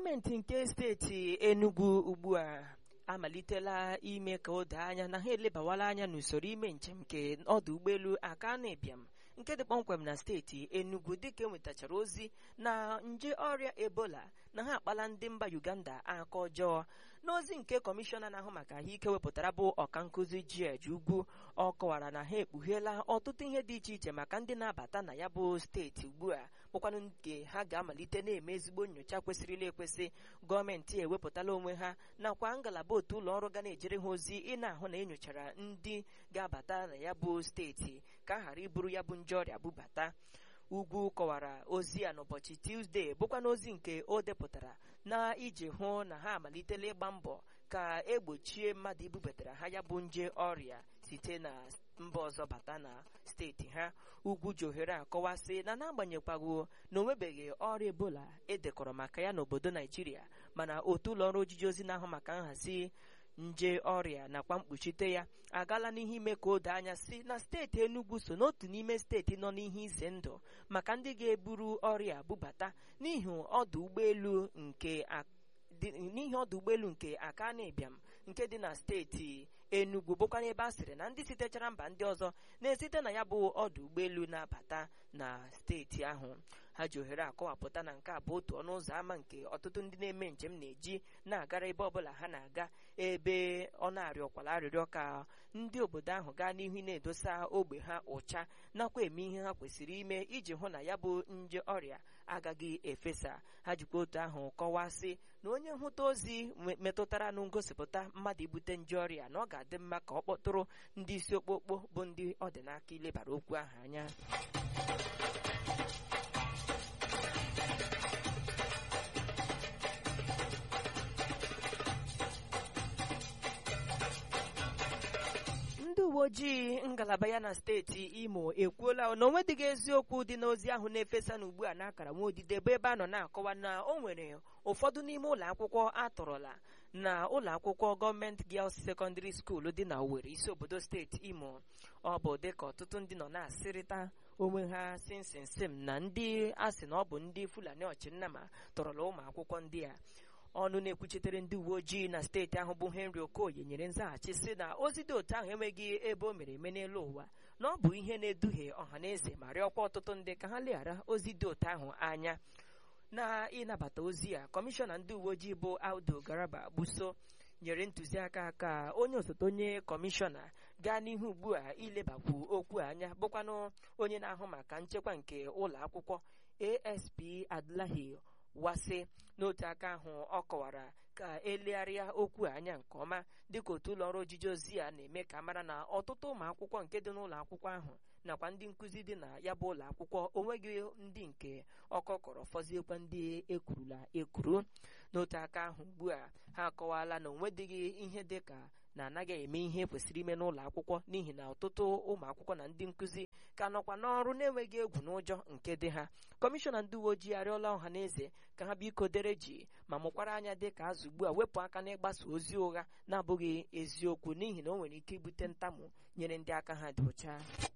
gọọmenti nke steeti enugu ugbu a amalitela ime ka o doo anya na ha elebawala anya n'usoro ime njem nke ọdụ ụgbọelu akanu ibiam nke dị kpọmkwem na steeti enugu dịka enwetachara ozi na nje ọrịa ebola na ha akpala ndị mba uganda aka ọjọọ n'ozi nke kọmishọna na-ahụ maka ahụike wepụtara bụ ọkankụzi george ugwu ọ kọwara na ha ekpugheela ọtụtụ ihe dị iche iche maka ndị na-abata na ya bụ steeti ugbu a bụkwanụ nke ha ga-amalite na-eme ezigbo nyocha kwesịrịla ekwesị gọọmenti ewepụtala onwe ha nakwa ngalaba otu ụlọ ọrụ ga na-ejere ha ozi ị na-ahụ na enyochara ndị ga-abata na ya bụ steeti ka a ghara iburu ya bụ nje ọrịa bubata ugwu kọwara ozi a n'ụbọchị tuzdee bụkwa n'ozi nke o depụtara na iji hụ na ha amalitela ịgba mbọ ka egbochie mmadụ ibubatara ha ya bụ nje ọrịa site na mba ọzọ bata na steeti ha ugwu ji ohere akọwasị na n'agbanyeghịkwago na onwebeghị ọrịa ebola edekọrọ maka ya n'obodo naijiria mana otu ụlọ ọrụ ojiji ozi na-ahụ maka nhazi nje ọrịa nakwa mkpuchite ya agaala n'ihe ime ka o doo anya si na steeti Enugu so n'otu n'ime steeti nọ n'ihe ize ndụ maka ndị ga-eburu ọrịa bubata n'ihi ọdụ ụgbọelu nke n'ihi ọdụ ụgbọelu nke Akanu Ibiam nke dị na steeti Enugu bụkwa ebe a sịrị na ndị sitechara mba ndị ọzọ na-esite na ya bụ ọdụ ụgbọelu na-abata na steeti ahụ ha ji ohere akọwapụta na nke a bụ otu ọnụ ụzọ ámá nke ọtụtụ ndị na-eme njem na-eji na-agara ebe ọbụla ha na-aga ebe ọ na-arịọkwala arịrịọ ka ndị obodo ahụ gaa n'ihu na-edosa ogbe ha ụcha nakwa eme ihe ha kwesịrị ime iji hụ na ya bụ nje ọrịa agaghị efesa ha jikwa otu ahụ kọwasị na onye nhụta ozi metụtara na ngosipụta mmadụ ibute nje ọrịa na ọ ga-adị mma ka ọ kpọtụrụ ndị isi okpokpo bụ ndị ọ dị n'aka ilebara okwu ahụ anya ndị uwe ojii ngalaba ya na steeti imo ekwuola na onwedịghị eziokwu dị n'ozi ahụ na-efesa n'ugbu a n'akara nwaodide bụ ebe a nọ na-akọwa na o nwere ụfọdụ n'ime ụlọ akwụkwọ atọrọla na ụlọ akwụkwọ gọọmenti Girls Secondary School dị na Owerri isi obodo steeti imo ọ bụ dịka ọtụtụ ndị nọ na-asịrịta onwe ha sinsinsim na ndị asị na ọ bụ ndị Fulani ọchịnnama tọrọla ụmụ akwụkwọ ndị a ọnụ na-ekwuchitere ndị uwe ojii na steeti ahụ bụ Henry Okoye nyere nzaghachi sị na ozi dị otu ahụ enweghị ebe o mere eme n'elu ụwa na ọ bụ ihe na-eduhie ọha na eze ma rịọkwa ọtụtụ ndị ka ha leghara ozi dị otu ahụ anya na ịnabata ozi a kọmishọna ndị uwe ojii bụ Audu Garaba Buso nyere ntụziaka ka onye osote onye kọmishọna gaa n'ihu ugbu a ilebakwu okwu anya bụkwanụ onye na-ahụ maka nchekwa nke ụlọ akwụkwọ ASP Adlahi wasị n'otu aka ahụ ọ kọwara ka elegharịa okwu anya nke ọma dịka otu ụlọ ọrụ ojiji ozi a na-eme ka mara na ọtụtụ ụmụ akwụkwọ nke dị n'ụlọ akwụkwọ ahụ nakwa ndị nkụzi dị na ya bụ ụlọ akwụkwọ onweghị ndị nke ọkọ kọrọ fọziekwa ndị ekwurula ekwuru n'otu aka ahụ ugbu a ha akọwala na onwedịghị ihe dị ka na anaghị eme ihe kwesịrị ime n'ụlọ akwụkwọ n'ihi na ọtụtụ ụmụ akwụkwọ na ndị nkụzi ka nọkwa n'ọrụ na-enweghị egwu n'ụjọ nke dị ha kọmishọna ndị uwe ojii arịọla ọha na eze ka ha biko dere ji ma mụkwara anya dị ka azụ ugbu a wepụ aka n'ịgbasa ozi ụgha na-abụghị eziokwu n'ihi na o nwere ike ibute ntamu nyere ndị aka ha dị ọcha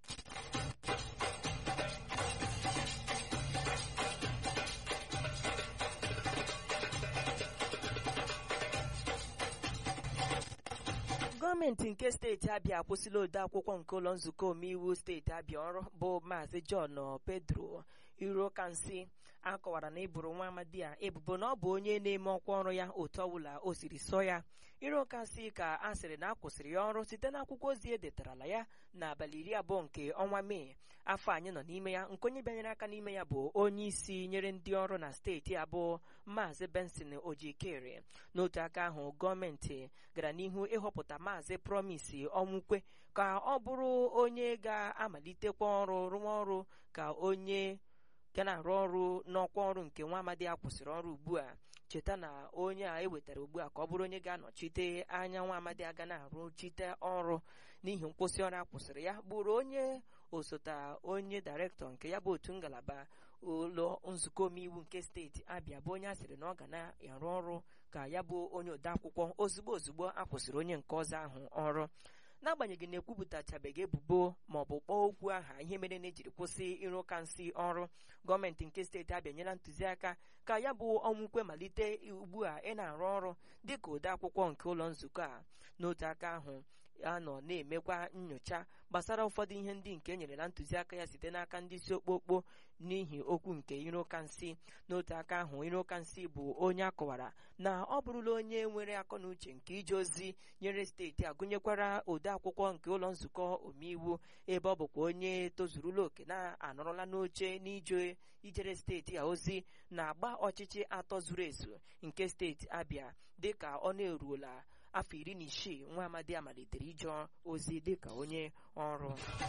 gọọmenti nke steeti abịa akwụsịla ode akwụkwọ nke ụlọ nzukọ omeiwu steeti abịa ọrụ bụ maazị john pedro irokansi akọwara na ịbụrụ nwa amadi a ebubo na ọ bụ onye na-eme ọkwa ọrụ ya otu ọbụla o siri sọ ya irokansi ka a sịrị na a kwụsịrị ya ọrụ site n'akwụkwọ ozi edetarala ya n'abalị iri abụọ nke ọnwa mee afọ anyị nọ n'ime ya nke onye bịanyere aka n'ime ya bụ onye isi nyere ndị ọrụ na steeti abụọ maazị benson ojikere n'otu aka ahụ gọọmenti gara n'ihu ịhọpụta maazị promise ọnwụkwe ka ọ bụrụ onye ga-amalitekwa ọrụ rụwa ọrụ ka onye ga na-arụ ọrụ n'ọkwa ọrụ nke nwa amadi a kwụsịrị ọrụ ugbu a cheta na onye a ewetara ugbu a ka ọ bụrụ onye ga-anọchite anya nwa amadi aga na-arụchite ọrụ n'ihi nkwụsị ọrụ a kwụsịrị ya bụrụ onye osote onye dairektọ nke ya bụ otu ngalaba ụlọ nzukọ omeiwu nke steeti abịa bụ onye a sịrị na ọ ga na-arụ ọrụ ka ya bụ onye odeakwụkwọ ozugbo ozugbo a kwụsịrị onye nke ọzọ ahụ ọrụ n'agbanyeghị na ekwupụtachabeghị ebubo ma ọ bụ kpọọ okwu aha ihe mere na ejiri kwụsị ịrụ ụka nsị ọrụ gọọmenti nke steeti abịa nyela ntụziaka ka ya bụ ọnwụkwe malite ugbu a ị na-arụ ọrụ dịka ode akwụkwọ nke ụlọ nzukọ a n'otu aka ahụ a nọ na-emekwa nyocha gbasara ụfọdụ ihe ndị nke enyerela ntụziaka ya site n'aka ndị isi okpokpo n'ihi okwu nke ire ụka nsị n'otu aka ahụ ire ụka nsị bụ onye akọwara na ọ bụrụla onye nwere akọ na uche nke ije ozi nyere steeti a gụnyekwara ode akwụkwọ nke ụlọ nzukọ omeiwu ebe ọ bụkwa onye tozurula oke na-anọrọla n'oche n'ije ijere steeti a ozi na-agba ọchịchị atọ zuru ezu nke steeti abịa dịka ọ na-eruola afọ iri na isii nwa amadi a malitere ije ozi dịka onye ọrụ